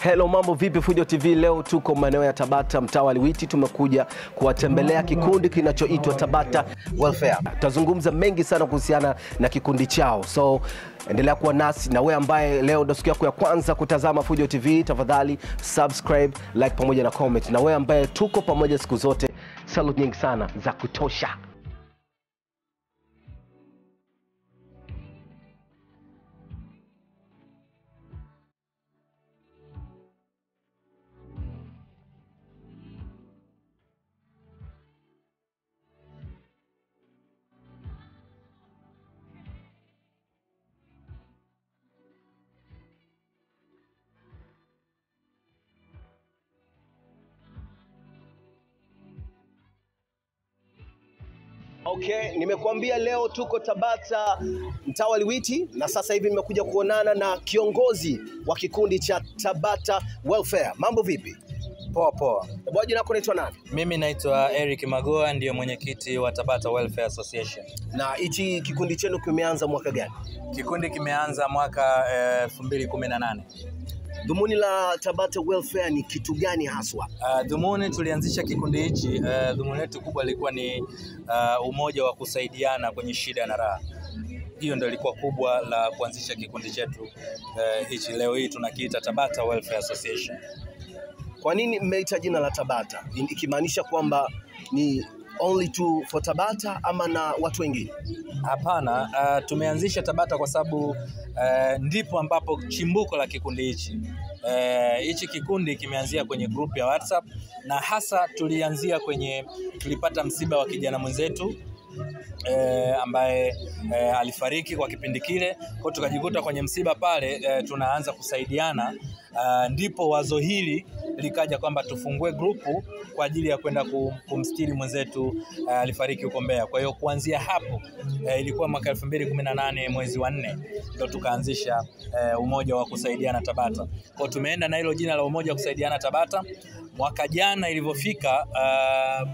Hello, mambo vipi? Fujo TV leo tuko maeneo ya Tabata, mtaa wa Liwiti. Tumekuja kuwatembelea kikundi kinachoitwa Tabata Welfare. Tutazungumza mengi sana kuhusiana na kikundi chao, so endelea kuwa nasi. Na wewe ambaye leo ndo siku yako ya kwanza kutazama Fujo TV, tafadhali subscribe, like pamoja na comment. Na wewe ambaye tuko pamoja siku zote, salute nyingi sana za kutosha. Okay, nimekuambia leo tuko Tabata mtaa wa Liwiti na sasa hivi nimekuja kuonana na kiongozi wa kikundi cha Tabata Welfare. Mambo vipi? Poa poa. Bwana, jina lako naitwa nani? Mimi naitwa Eric Magoa, ndiyo mwenyekiti wa Tabata Welfare Association. Na hichi kikundi chenu kimeanza mwaka gani? Kikundi kimeanza mwaka elfu mbili kumi na nane. Dhumuni la Tabata Welfare ni kitu gani haswa? Uh, dhumuni tulianzisha kikundi hichi uh, dhumuni letu kubwa lilikuwa ni uh, umoja wa kusaidiana kwenye shida na raha. Hiyo ndio ilikuwa kubwa la kuanzisha kikundi chetu uh, hichi. Leo hii tunakiita Tabata Welfare Association. Kwa nini mmeita jina la Tabata, ikimaanisha kwamba ni only to for Tabata ama na watu wengine? Hapana, uh, tumeanzisha Tabata kwa sababu uh, ndipo ambapo chimbuko la kikundi hichi hichi uh, kikundi kimeanzia kwenye group ya WhatsApp na hasa tulianzia kwenye, tulipata msiba wa kijana mwenzetu E, ambaye e, alifariki kwa kipindi kile, kwa tukajikuta kwenye msiba pale e, tunaanza kusaidiana a, ndipo wazo hili likaja kwamba tufungue grupu kwa ajili ya kwenda kumstiri mwenzetu alifariki huko Mbeya. Kwa hiyo kuanzia hapo e, ilikuwa mwaka elfu mbili kumi na nane mwezi wa nne ndo tukaanzisha e, umoja wa kusaidiana Tabata. Kwa tumeenda na hilo jina la umoja wa kusaidiana Tabata. Mwaka jana ilivyofika, uh,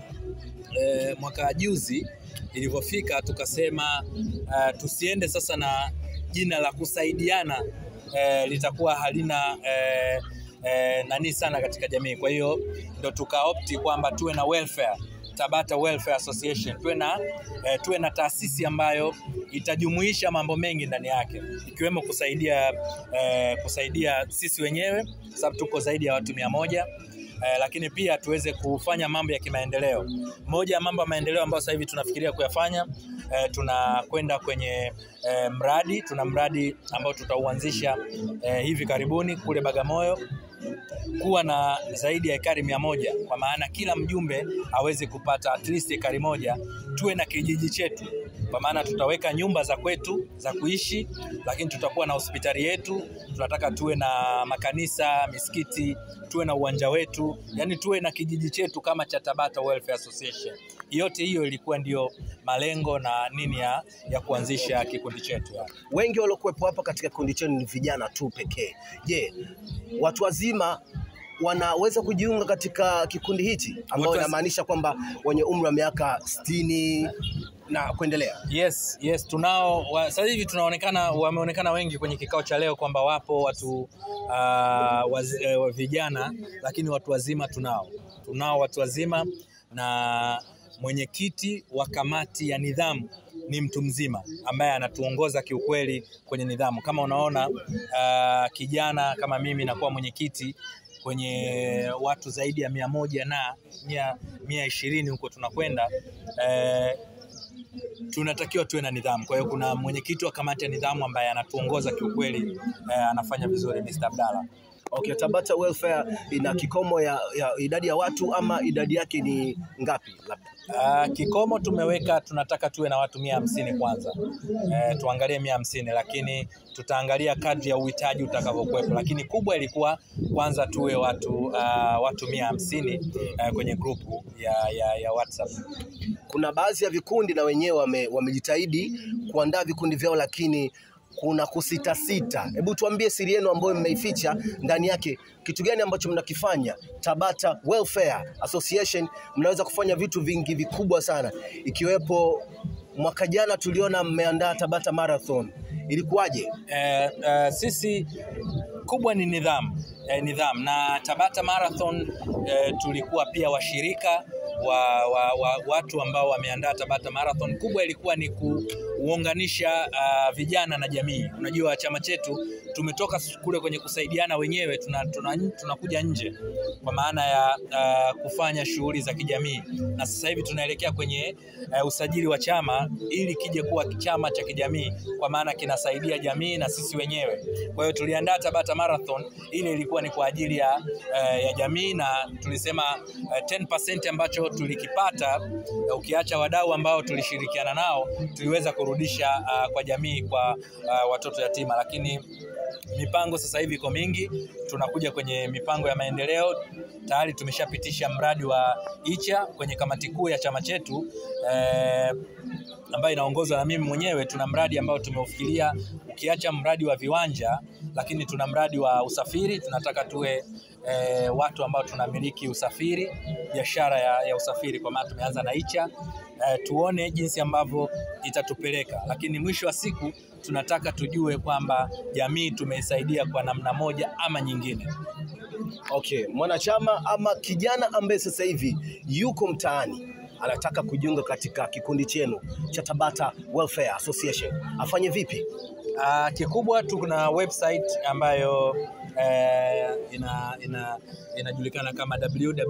e, mwaka juzi ilivyofika tukasema uh, tusiende sasa na jina la kusaidiana uh, litakuwa halina uh, uh, nani sana katika jamii. Kwa hiyo ndo tukaopti kwamba tuwe na welfare Tabata Welfare Association, tuwe na uh, tuwe na taasisi ambayo itajumuisha mambo mengi ndani yake ikiwemo kusaidia uh, kusaidia sisi wenyewe sababu tuko zaidi ya watu mia moja Eh, lakini pia tuweze kufanya mambo ya kimaendeleo. Moja ya mambo ya maendeleo ambayo sasa hivi tunafikiria kuyafanya eh, tunakwenda kwenye eh, mradi. Tuna mradi ambao tutauanzisha eh, hivi karibuni kule Bagamoyo kuwa na zaidi ya ekari mia moja kwa maana kila mjumbe aweze kupata at least ekari moja. Tuwe na kijiji chetu, kwa maana tutaweka nyumba za kwetu za kuishi, lakini tutakuwa na hospitali yetu. Tunataka tuwe na makanisa, misikiti, tuwe na uwanja wetu, yani tuwe na kijiji chetu kama cha Tabata Welfare Association. Yote hiyo ilikuwa ndio malengo na nini ya, ya kuanzisha kikundi chetu ya. Wengi waliokuwepo hapa katika kikundi chenu ni vijana tu pekee. Je, watu wazima wanaweza kujiunga katika kikundi hichi ambao inamaanisha kwamba wenye umri wa miaka sitini na kuendelea? Yes, yes, tunao sasa hivi tunaonekana, wameonekana wengi kwenye kikao cha leo kwamba wapo watu uh, waz, uh, vijana, lakini watu wazima tunao, tunao watu wazima na mwenyekiti wa kamati ya nidhamu ni mtu mzima ambaye anatuongoza kiukweli kwenye nidhamu. Kama unaona uh, kijana kama mimi nakuwa mwenyekiti kwenye watu zaidi ya mia moja na mia, mia ishirini huko tunakwenda eh, tunatakiwa tuwe na nidhamu. Kwa hiyo kuna mwenyekiti wa kamati ya nidhamu ambaye anatuongoza kiukweli, eh, anafanya vizuri, Mr. Abdalla. Okay, Tabata Welfare ina kikomo ya, ya idadi ya watu ama idadi yake ni ngapi labda? Uh, kikomo tumeweka, tunataka tuwe na watu mia hamsini kwanza. Uh, tuangalie mia hamsini lakini tutaangalia kadri ya uhitaji utakavyokuwepo, lakini kubwa ilikuwa kwanza tuwe watu uh, watu mia hamsini uh, kwenye grupu ya, ya, ya WhatsApp. Kuna baadhi ya vikundi na wenyewe wame, wamejitahidi kuandaa vikundi vyao lakini kuna kusitasita. Hebu tuambie siri yenu ambayo mmeificha ndani yake, kitu gani ambacho mnakifanya Tabata Welfare Association? Mnaweza kufanya vitu vingi vikubwa sana, ikiwepo mwaka jana tuliona mmeandaa Tabata Marathon, ilikuwaje? Eh, eh, sisi kubwa ni nidhamu eh, nidhamu na Tabata Marathon eh, tulikuwa pia washirika wa, wa, wa watu ambao wameandaa Tabata Marathon. Kubwa ilikuwa ni kuunganisha uh, vijana na jamii. Unajua chama chetu tumetoka kule kwenye kusaidiana wenyewe, tunakuja tuna, tuna tunakuja nje kwa maana ya uh, kufanya shughuli za kijamii, na sasa hivi tunaelekea kwenye uh, usajili wa chama ili kije kuwa chama cha kijamii, kwa maana kinasaidia jamii na sisi wenyewe. Kwa hiyo tuliandaa Tabata Marathon, ile ilikuwa ni kwa ajili ya, uh, ya jamii na tulisema uh, 10% ambacho tulikipata uh, ukiacha wadau ambao tulishirikiana nao tuliweza kurudisha uh, kwa jamii kwa uh, watoto yatima, lakini mipango sasa hivi iko mingi. Tunakuja kwenye mipango ya maendeleo, tayari tumeshapitisha mradi wa Icha kwenye kamati kuu ya chama chetu eh, ambayo inaongozwa na mimi mwenyewe. Tuna mradi ambao tumeufikiria, ukiacha mradi wa viwanja, lakini tuna mradi wa usafiri. Tunataka tuwe eh, watu ambao tunamiliki usafiri, biashara ya, ya usafiri, kwa maana tumeanza na Icha eh, tuone jinsi ambavyo itatupeleka, lakini mwisho wa siku tunataka tujue kwamba jamii tumeisaidia kwa namna moja ama nyingine. Okay, mwanachama ama kijana ambaye sasa hivi yuko mtaani anataka kujiunga katika kikundi chenu cha Tabata Welfare Association afanye vipi? Uh, kikubwa tuna website ambayo eh, ina, ina, inajulikana kama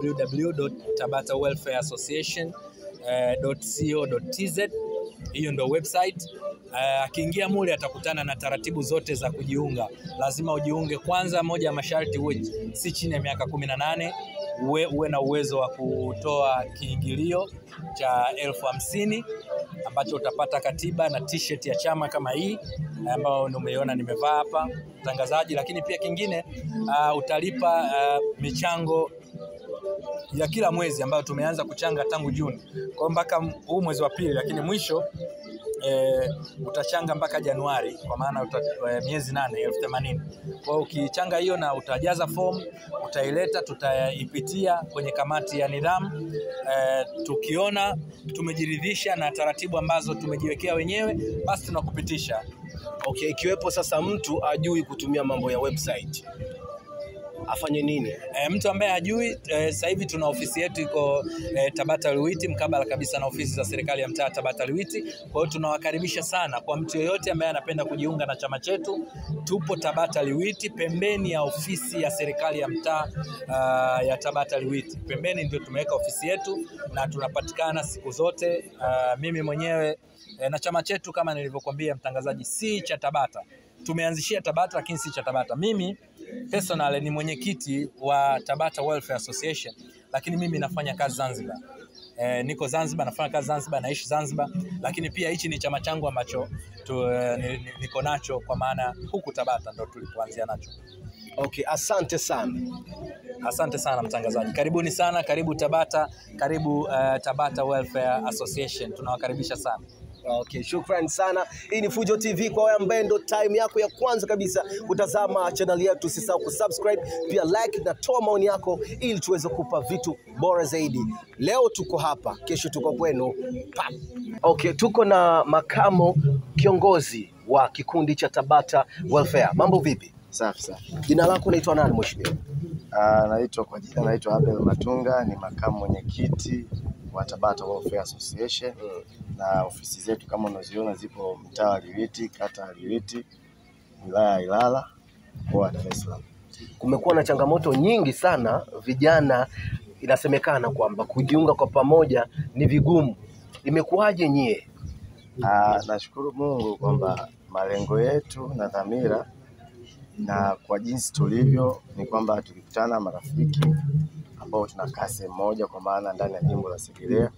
www.tabatawelfareassociation.co.tz. Hiyo ndio website. Akiingia uh, mule atakutana na taratibu zote za kujiunga. Lazima ujiunge kwanza, moja ya masharti uwe si chini ya miaka kumi na nane uwe, uwe na uwezo wa kutoa kiingilio cha elfu hamsini ambacho utapata katiba na t-shirt ya chama kama hii ambayo umeiona nimevaa hapa mtangazaji. Lakini pia kingine uh, utalipa uh, michango ya kila mwezi ambayo tumeanza kuchanga tangu Juni kwa mpaka huu mwezi wa pili, lakini mwisho E, utachanga mpaka Januari kwa maana uta, e, miezi nane elfu themanini. Kwa hiyo ukichanga hiyo na utajaza fomu utaileta, tutaipitia kwenye kamati ya nidhamu e, tukiona tumejiridhisha na taratibu ambazo tumejiwekea wenyewe, basi tunakupitisha. Okay, ikiwepo sasa mtu ajui kutumia mambo ya website afanye nini? E, mtu ambaye hajui e, sasa hivi tuna ofisi yetu iko e, Tabata Luwiti, mkabala kabisa na ofisi za serikali ya mtaa Tabata Luwiti. Kwa hiyo tunawakaribisha sana kwa mtu yeyote ambaye anapenda kujiunga na chama chetu. Tupo Tabata Luwiti, pembeni ya ofisi ya serikali ya mtaa uh, ya Tabata Luwiti. Pembeni ndio tumeweka ofisi yetu na tunapatikana siku zote. Uh, mimi mwenyewe e, na chama chetu kama nilivyokuambia mtangazaji, si cha Tabata tumeanzishia Tabata lakini si cha Tabata. Mimi personal ni mwenyekiti wa Tabata Welfare Association, lakini mimi nafanya kazi Zanzibar. E, niko Zanzibar, nafanya kazi Zanzibar, naishi Zanzibar, lakini pia hichi ni chama changu ambacho tu, e, niko nacho kwa maana huku Tabata ndo tulipoanzia nacho. Okay, asante sana. Asante sana mtangazaji, karibuni sana, karibu Tabata, karibu uh, Tabata Welfare Association, tunawakaribisha sana. Okay, shukrani sana. Hii ni Fujo TV kwa wewe ambaye ndo time yako ya kwanza kabisa kutazama channel yetu, usisahau kusubscribe, pia like na toa maoni yako ili tuweze kupa vitu bora zaidi. Leo tuko hapa, kesho tuko kwenu. Pap. Okay, tuko na makamo kiongozi wa kikundi cha Tabata Welfare. Mambo vipi? Safi safi. Jina lako naitwa nani mheshimiwa? Ah, naitwa kwa jina naitwa Abel Matunga, ni makamu mwenyekiti wa Tabata Welfare Association na ofisi zetu kama unaziona zipo mtaa wa Liwiti, kata ya Liwiti, wilaya ya Ilala, mkoa wa Dar es Salaam. Kumekuwa na changamoto nyingi sana, vijana inasemekana kwamba kujiunga kwa pamoja ni vigumu. Imekuwaje nyie? Ah, nashukuru Mungu kwamba malengo yetu na dhamira na kwa jinsi tulivyo ni kwamba tulikutana marafiki ambao tunakaa sehemu moja, kwa maana ndani ya jimbo la Segerea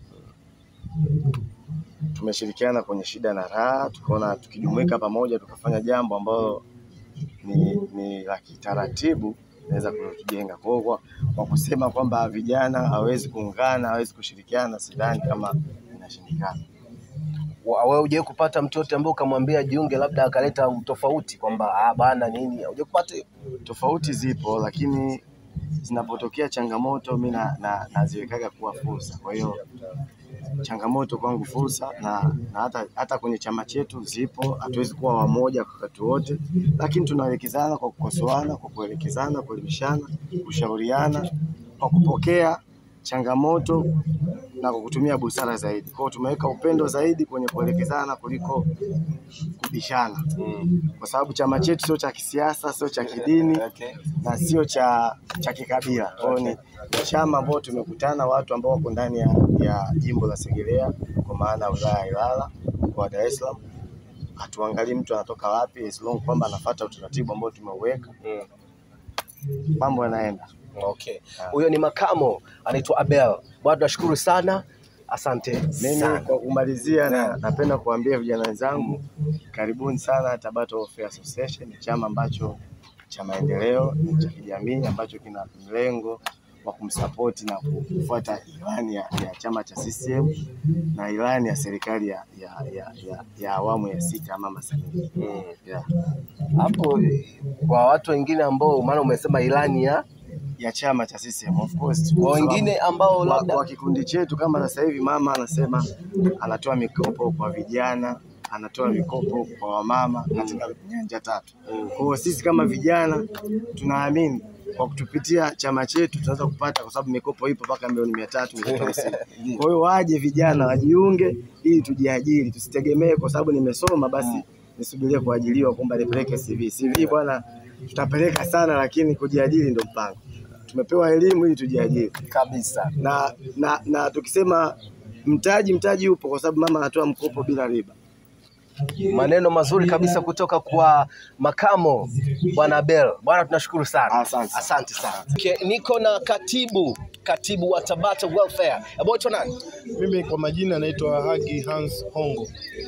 tumeshirikiana kwenye shida na raha, tukaona tukijumuika pamoja tukafanya jambo ambalo ni, ni la kitaratibu naweza kutujenga. Kwa hiyo kwa, kwa kusema kwamba vijana hawezi kuungana, hawezi kushirikiana, sidhani kama inashindikana. Wa- Wewe hujawahi kupata mtu yote ambaye ukamwambia jiunge, labda akaleta utofauti kwamba ah, bana nini? Hujawahi kupata hiyo? Tofauti zipo, lakini zinapotokea changamoto mi na, na, naziwekaga kuwa fursa. Kwa hiyo changamoto kwangu fursa, na, na hata, hata kwenye chama chetu zipo. Hatuwezi kuwa wamoja kwa wakati wote, lakini tunaelekezana kwa kukosoana, kwa kuelekezana, kuelimishana, kushauriana, kwa kupokea changamoto na kwa kutumia busara zaidi. Kwa hiyo tumeweka upendo zaidi kwenye kuelekezana kuliko kubishana, kwa sababu chama chetu sio cha kisiasa, sio cha kidini na sio cha, cha kikabila. Kwa hiyo ni ni chama ambao tumekutana watu ambao wako ndani ya, ya jimbo la Segerea kwa maana ya wilaya ya Ilala mkoa wa Dar es Salaam. Hatuangalii mtu anatoka wapi, as long kwamba anafuata utaratibu ambao tumeuweka, mambo yanaenda. Okay. Huyo ni makamo anaitwa Abel. Bwana tunashukuru sana. Asante Mimi sana. kwa kumalizia, na napenda kuambia vijana wenzangu, karibuni sana Tabata Welfare Association. Ni chama ambacho cha maendeleo, ni cha kijamii ambacho kina mlengo wa kumsapoti na kufuata ilani ya, ya chama cha CCM na ilani ya serikali ya, ya, ya, ya, ya awamu ya sita ya Mama Samia. Mm. Yeah. Hapo eh, kwa watu wengine ambao maana umesema ilani ya ya chama cha CCM of course. kwa wengine ambao kwa, labda kwa kikundi chetu kama sasa hivi mama anasema anatoa mikopo kwa vijana, anatoa mikopo kwa wamama katika nyanja tatu. Kwa hiyo sisi kama vijana tunaamini kwa kutupitia chama chetu tunaweza kupata, kwa sababu mikopo ipo mpaka milioni mia tatu mia tatu hamsini. Kwa hiyo waje vijana wajiunge, ili tujiajiri, tusitegemee kwa sababu nimesoma basi nisubirie kuajiliwa kwamba nipeleke CV. CV bwana, tutapeleka sana, lakini kujiajiri ndio mpango. Tumepewa elimu ili tujiajiri kabisa. na, na, na tukisema mtaji, mtaji upo kwa sababu mama anatoa mkopo bila riba. Maneno mazuri kabisa kutoka kwa makamo bwana Abel. Bwana tunashukuru sana. Asante. Asante sana. Okay, niko na katibu katibu wa Tabata Welfare. Hebu itwa nani? Mimi kwa majina naitwa Hagi Hans Hongo.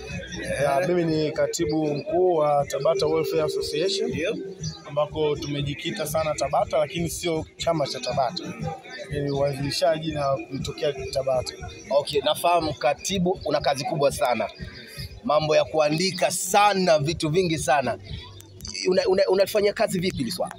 Na mimi ni katibu mkuu wa Tabata Welfare Association ambako tumejikita sana Tabata, lakini sio chama cha Tabata, ni uanzilishaji na kulitokea Tabata. Okay, nafahamu katibu una kazi kubwa sana, mambo ya kuandika sana, vitu vingi sana. Unalifanyia una, unalifanyia kazi vipi hili swala?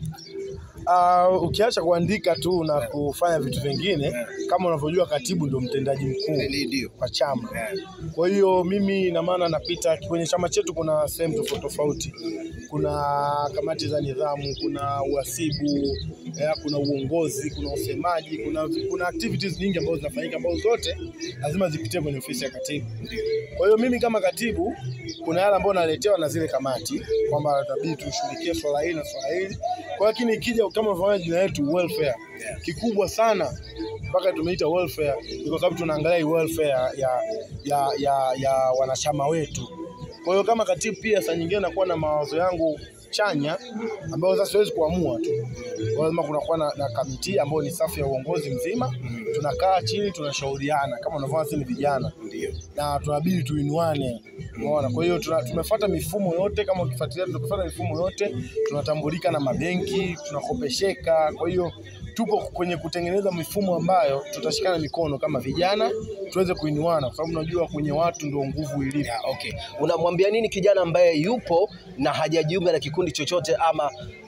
Uh, ukiacha kuandika tu na kufanya vitu vingine, kama unavyojua katibu ndio mtendaji mkuu Ndio. kwa chama. Kwa hiyo mimi ina maana napita kwenye chama chetu, kuna sehemu tofauti tofauti, kuna kamati za nidhamu, kuna uhasibu eh, kuna uongozi, kuna usemaji, kuna, kuna activities nyingi ambazo zinafanyika ambazo zote lazima zipitie kwenye ofisi ya katibu. Kwa hiyo mimi kama katibu, kuna yale ambayo naletewa na zile kamati kwamba itabidi tushughulikie swala hili na swala hili. Kwa lakini ikija kama unavyoona jina letu welfare, kikubwa sana mpaka tumeita welfare ni kwa sababu tunaangalia hii welfare ya, ya, ya, ya wanachama wetu. Kwa hiyo kama katibu pia saa nyingine nakuwa na mawazo yangu chanya ambayo sasa siwezi kuamua tu, Kwa lazima kunakuwa na, na kamiti ambayo ni safu ya uongozi mzima. Tunakaa chini tunashauriana, kama unavyoona sisi ni vijana na tunabidi tuinuane, umeona. Kwa hiyo tuna- tumefuata mifumo yote, kama ukifuatilia, tumefuata mifumo yote, tunatambulika na mabenki, tunakopesheka. Kwa hiyo tupo kwenye kutengeneza mifumo ambayo tutashikana mikono kama vijana tuweze kuinuana, kwa sababu unajua kwenye watu ndio nguvu ilipo. Yeah, okay. Unamwambia nini kijana ambaye yupo na hajajiunga na kikundi chochote ama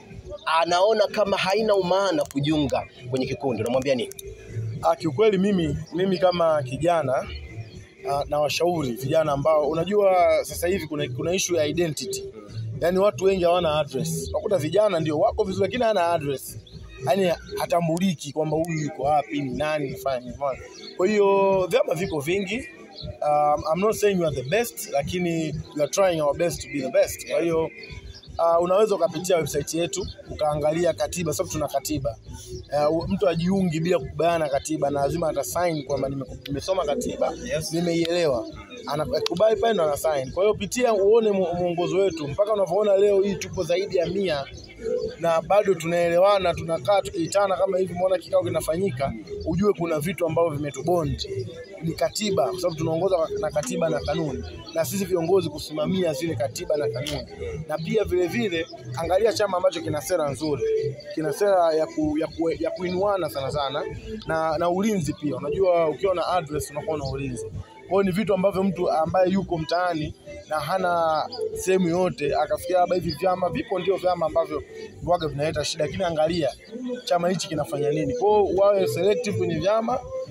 anaona kama haina umaana kujiunga kwenye kikundi, unamwambia nini? Ah, kiukweli mimi mimi kama kijana ah, na washauri vijana ambao unajua sasa hivi kuna, kuna issue ya identity. Yaani watu wengi hawana address. Unakuta vijana ndio wako vizuri lakini hana address. Yaani hatambuliki kwamba huyu yuko wapi, ni nani, nifanye nini. umeona? Kwa hiyo vyama viko vingi. Um, I'm not saying you are the best lakini we are trying our best to be the best. Kwa hiyo Uh, unaweza ukapitia website yetu ukaangalia katiba, sababu tuna katiba. Uh, mtu ajiungi bila kukubaliana na katiba na lazima atasign kwamba nime- nimesoma katiba nimeielewa, anakubali pale ndo ana sign. Kwa hiyo pitia uone mu- mwongozo wetu mpaka unavyoona leo hii tupo zaidi ya mia na bado tunaelewana, tunakaa tukiitana kama hivi, umeona kikao kinafanyika, ujue kuna vitu ambavyo vimetubond ni katiba, kwa sababu tunaongozwa na katiba na kanuni, na sisi viongozi kusimamia zile katiba na kanuni. Na pia vile vile angalia chama ambacho kina sera nzuri, kina sera ya, ku, ya, ku, ya kuinuana sana sana na, na ulinzi pia. Unajua ukiwa na address unakuwa na ulinzi. Kwa hiyo ni vitu ambavyo mtu ambaye yuko mtaani na hana sehemu yote akafikia labda hivi vyama vipo, ndio vyama ambavyo waga vinaleta shida, lakini angalia chama hichi kinafanya nini. Kwa hiyo wawe selective kwenye vyama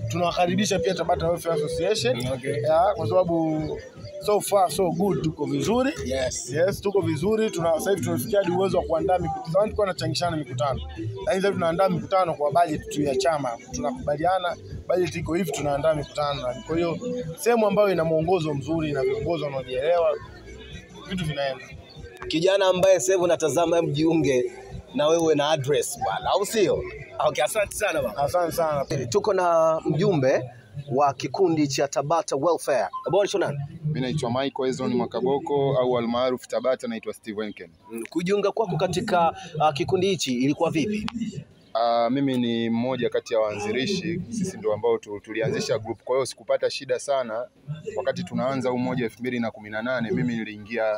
tunawakaribisha pia Tabata Welfare Association Okay. ya, kwa sababu so far so good, tuko vizuri Yes. Yes, tuko vizuri. Tuna sasa hivi tumefikia hadi uwezo wa kuandaa mikutano. Zamani tulikuwa tunachangishana mikutano, lakini sasa hivi tunaandaa mikutano kwa bajeti tu ya chama. Tunakubaliana bajeti iko hivi, tunaandaa mikutano. Kwa hiyo sehemu ambayo ina mwongozo mzuri na viongozi wanaojielewa, vitu vinaenda. Kijana ambaye sasa hivi unatazama, mjiunge na wewe na address bwana, au sio? Okay, asante sana bwana. Asante sana. Tuko na mjumbe wa kikundi cha Tabata Welfare. Bwana nani? Mi naitwa Michael Ezron Makaboko au almaarufu Tabata, naitwa Steve Enken. Kujiunga kwako katika uh, kikundi hichi ilikuwa vipi? Uh, mimi ni mmoja kati ya waanzilishi, sisi ndio ambao tu- tulianzisha group. Kwa hiyo sikupata shida sana wakati tunaanza huu moja elfu mbili na kumi na nane mimi niliingia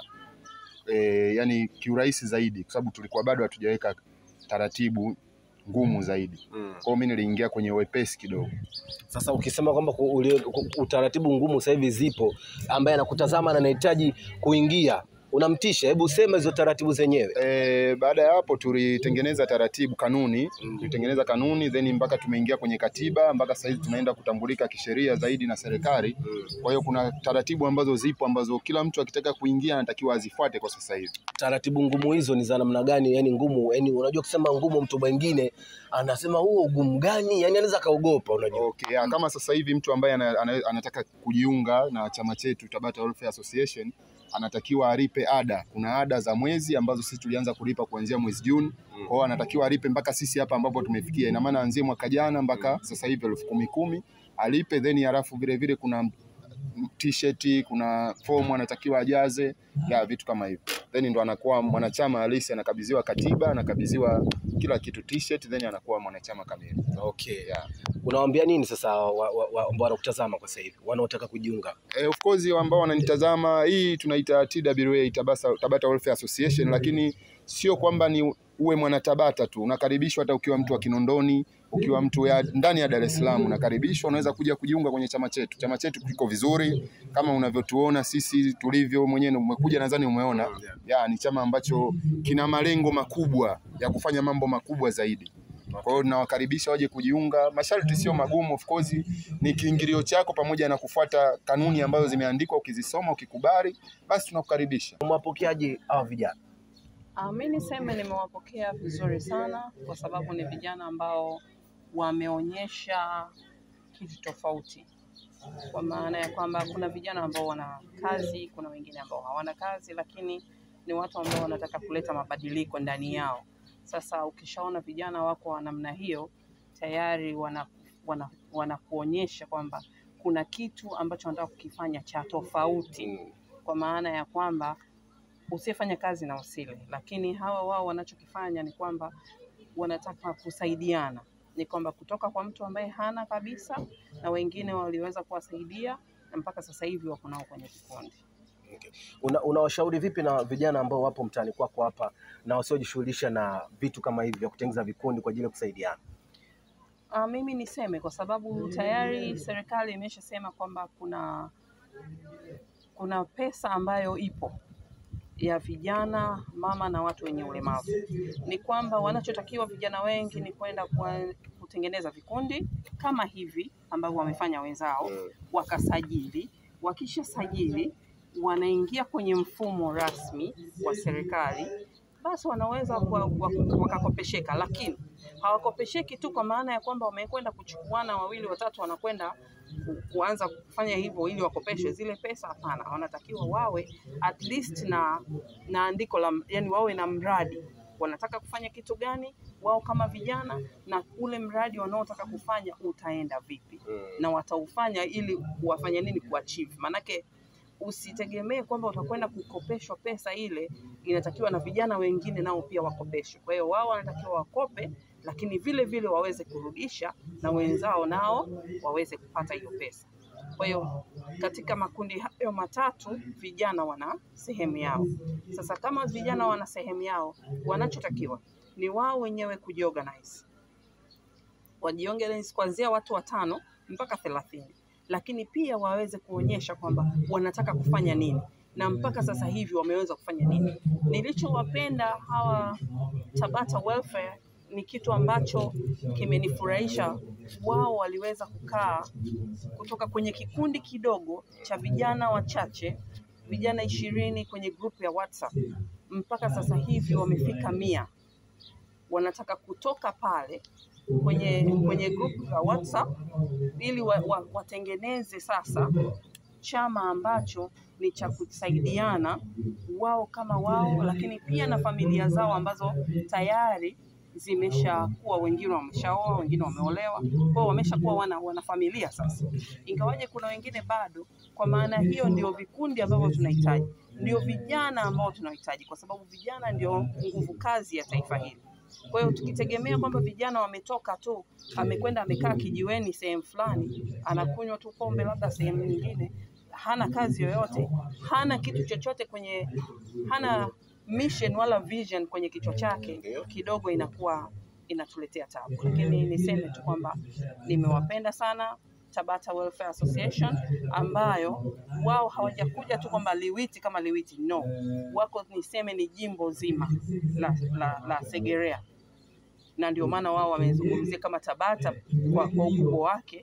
eh, yani kiurahisi zaidi, kwa sababu tulikuwa bado hatujaweka taratibu ngumu zaidi. Kwa hiyo mimi niliingia kwenye wepesi kidogo. Sasa ukisema kwamba ku- uli- ku- utaratibu ngumu sasa hivi zipo, ambaye anakutazama na anahitaji kuingia, unamtisha, hebu sema hizo taratibu zenyewe. E, baada ya hapo tulitengeneza taratibu kanuni, tulitengeneza kanuni then mpaka tumeingia kwenye katiba mpaka sasa hivi tunaenda kutambulika kisheria zaidi na serikali. Kwa hiyo kuna taratibu ambazo zipo ambazo kila mtu akitaka kuingia anatakiwa azifuate kwa sasa hivi. Taratibu ngumu hizo ni za namna gani? Yani ngumu, yani unajua kusema ngumu, mtu mwingine anasema huo ugumu gani? Yani anaweza kaogopa, unajua. Okay, ya, kama sasa hivi mtu ambaye ana, ana, anataka kujiunga na chama chetu Tabata Welfare Association anatakiwa alipe ada. Kuna ada za mwezi ambazo sisi tulianza kulipa kuanzia mwezi Juni. Kwa hiyo anatakiwa alipe mpaka sisi hapa ambapo tumefikia. Ina maana anzie mwaka jana mpaka sasa hivi elfu kumi kumi alipe, then halafu vile vile kuna t-shirt, kuna fomu anatakiwa ajaze ya vitu kama hivyo, then ndo anakuwa mwanachama halisi, anakabidhiwa katiba, anakabidhiwa kila kitu t-shirt, then anakuwa mwanachama kamili. Okay. Yeah. Unawaambia nini sasa wa- wa- wa- ambao wanakutazama kwa sasa hivi wanaotaka kujiunga? Eh, of course ambao wananitazama hii tunaita TWA Tabasa, Tabata Welfare Association, lakini sio kwamba ni uwe mwanatabata tu, unakaribishwa hata ukiwa mtu wa Kinondoni, ukiwa mtu ya, ndani ya Dar es Salaam unakaribishwa, unaweza kuja kujiunga kwenye chama chetu. Chama chetu kiko vizuri kama unavyotuona sisi tulivyo, mwenyewe umekuja, nadhani umeona ya, ni chama ambacho kina malengo makubwa ya kufanya mambo makubwa zaidi. Kwa hiyo nawakaribisha waje kujiunga. Masharti sio magumu, of course ni kiingilio chako pamoja na kufuata kanuni ambazo zimeandikwa. Ukizisoma ukikubali, basi tunakukaribisha. Mwapokeaji hawa vijana? Uh, mi niseme nimewapokea vizuri sana kwa sababu ni vijana ambao wameonyesha kitu tofauti, kwa maana ya kwamba kuna vijana ambao wana kazi, kuna wengine ambao hawana kazi, lakini ni watu ambao wanataka kuleta mabadiliko ndani yao. Sasa ukishaona vijana wako wa namna hiyo, tayari wana, wana, wanakuonyesha kwamba kuna kitu ambacho wanataka kukifanya cha tofauti, kwa maana ya kwamba usiyefanya kazi na usile, lakini hawa wao wanachokifanya ni kwamba wanataka kusaidiana, ni kwamba kutoka kwa mtu ambaye hana kabisa na wengine waliweza kuwasaidia na mpaka sasa hivi wako nao kwenye kikundi. Una, unawashauri vipi na vijana ambao wapo mtaani kwako hapa na wasiojishughulisha na vitu kama hivi vya kutengeneza vikundi kwa ajili ya kusaidiana? Uh, mimi niseme kwa sababu tayari serikali imeshasema kwamba kuna kuna pesa ambayo ipo ya vijana, mama na watu wenye ulemavu. Ni kwamba wanachotakiwa vijana wengi ni kwenda kwa- kutengeneza vikundi kama hivi ambavyo wamefanya wenzao, wakasajili. Wakishasajili wanaingia kwenye mfumo rasmi wa serikali, basi wanaweza kwa- wa- wakakopesheka, lakini hawakopesheki tu kwa maana ya kwamba wamekwenda kuchukuana wawili watatu, wanakwenda ku- kuanza kufanya hivyo ili wakopeshwe zile pesa. Hapana, wanatakiwa wawe at least na na andiko la, yani wawe na mradi wanataka kufanya kitu gani wao kama vijana, na ule mradi wanaotaka kufanya utaenda vipi na wataufanya ili wafanye nini kuachieve. Maanake usitegemee kwamba utakwenda kukopeshwa pesa ile, inatakiwa na vijana wengine nao pia wakopeshwe. Kwa hiyo wao wanatakiwa wakope, lakini vile vile waweze kurudisha na wenzao nao waweze kupata hiyo pesa. Kwa hiyo katika makundi hayo matatu vijana wana sehemu yao. Sasa kama vijana wana sehemu yao, wanachotakiwa ni wao wenyewe kujiorganize, wajiorganize kuanzia watu watano mpaka thelathini, lakini pia waweze kuonyesha kwamba wanataka kufanya nini na mpaka sasa hivi wameweza kufanya nini. Nilichowapenda hawa Tabata Welfare ni kitu ambacho kimenifurahisha. Wao waliweza kukaa kutoka kwenye kikundi kidogo cha vijana wachache, vijana ishirini kwenye grupu ya WhatsApp, mpaka sasa hivi wamefika mia. Wanataka kutoka pale kwenye kwenye grupu la WhatsApp ili wa, wa, watengeneze sasa chama ambacho ni cha kusaidiana wao kama wao, lakini pia na familia zao ambazo tayari zimeshakuwa, wengine wameshaoa, wengine wameolewa, kwao wameshakuwa wana, wana familia sasa, ingawaje kuna wengine bado. Kwa maana hiyo, ndio vikundi ambavyo tunahitaji, ndio vijana ambao tunahitaji, kwa sababu vijana ndio nguvu kazi ya taifa hili. Kwa hiyo tukitegemea kwamba vijana wametoka tu, amekwenda amekaa kijiweni sehemu fulani, anakunywa tu pombe labda sehemu nyingine, hana kazi yoyote, hana kitu chochote kwenye, hana mission wala vision kwenye kichwa chake, kidogo inakuwa inatuletea tabu. Lakini niseme tu kwamba nimewapenda sana Tabata Welfare Association ambayo wao hawajakuja tu kwamba Liwiti kama Liwiti, no, wako niseme ni jimbo zima la, la, la Segerea, na ndio maana wao wamezungumzia kama Tabata kwa, kwa ukubwa wake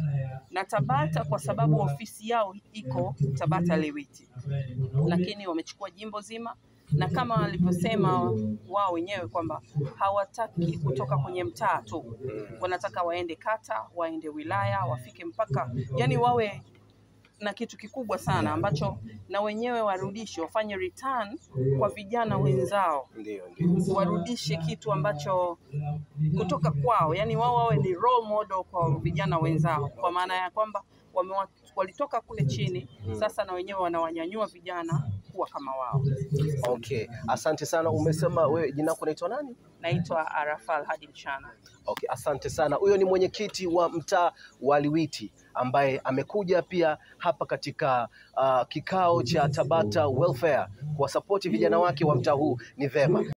na Tabata kwa sababu ofisi yao iko Tabata Liwiti, lakini wamechukua jimbo zima na kama walivyosema wao wenyewe kwamba hawataki kutoka kwenye mtaa tu, wanataka waende kata, waende wilaya, wafike mpaka, yani wawe na kitu kikubwa sana ambacho na wenyewe warudishe, wafanye return kwa vijana wenzao, Ndio, ndio. warudishe kitu ambacho kutoka kwao, yani wao wawe ni role model kwa vijana wenzao, kwa maana ya kwamba wamewa, walitoka kule chini, sasa na wenyewe wanawanyanyua vijana kuwa kama wao. Okay, asante sana. Umesema wewe jina lako unaitwa nani? Naitwa Arafal Hadi Mchana. Okay, asante sana. Huyo ni mwenyekiti wa mtaa wa Liwiti ambaye amekuja pia hapa katika uh, kikao cha Tabata Welfare kuwasapoti vijana wake wa mtaa huu. Ni vema.